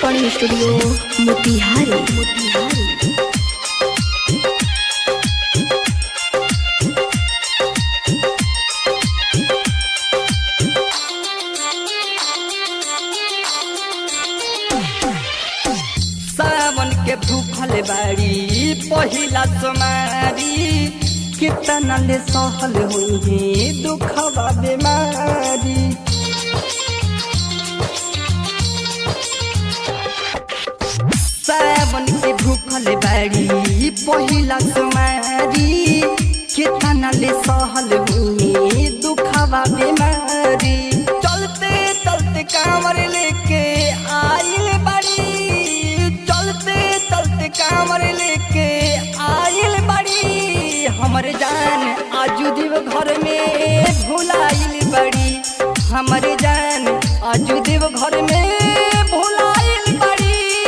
recording studio Motihari Motihari सावन के भूखल बाड़ी पहिला सोमारी कितना ले सहल हुई दुखवा बीमारी सावन के भूखल बाड़ी पहिला सोमारी कितना ले सहल हुई दुखवा बीमारी चलते चलते कांवर लेके आइल बाड़ी चलते चलते कांवर लेके आइल बाड़ी हमर जान आजू देव घर में भुलाइल बड़ी हमर जान आजू देव घर में भुलाइल बड़ी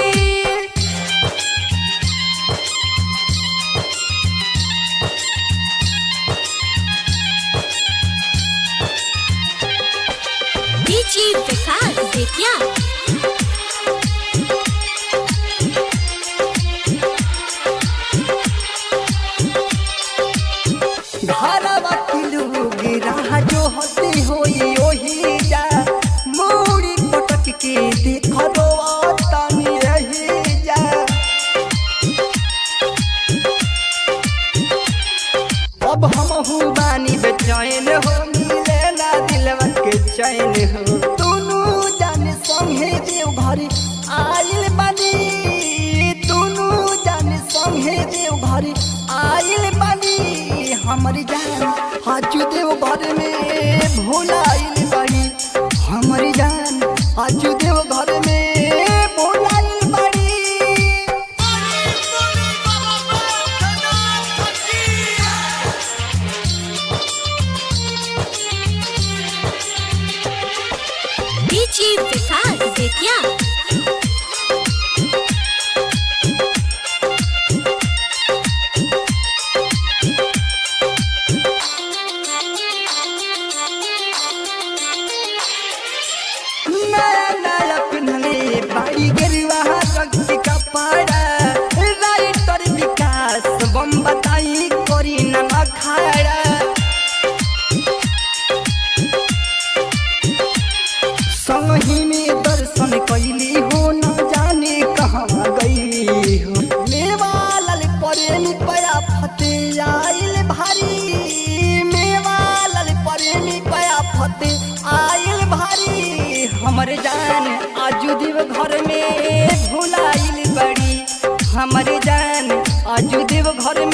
डीजी विकास बेतिया घरवा के लोग राह जो हते होई ओही जा मोड़ी पटक के देख रो तनी रही जा अब हम हूँ बानी बेचैन हो मिले ना दिलवा के चैन हो दोनों जाने संगे देव घर आइल बानी दोनों जाने संगे देव घर आइल बानी हमर जान हाजू देव घर में भुलाइल बानी हमर जान हाजू देव घर में भुलाइल बानी डीजी विकास बेतिया नया नया पिन्हले बाड़ी गेरुआ रंग के कपड़ा राइटर विकास बम बताई करी न अखाड़ा संगी में दर्शन कैली हो न जाने कहाँ गई हो मेवा लाल प्रेमी पया फते आइल भारी मेवा लाल प्रेमी पया फते आइल भारी हमर जान आजू देव घर में भुलाइल बड़ी हमर जान आजू देव घर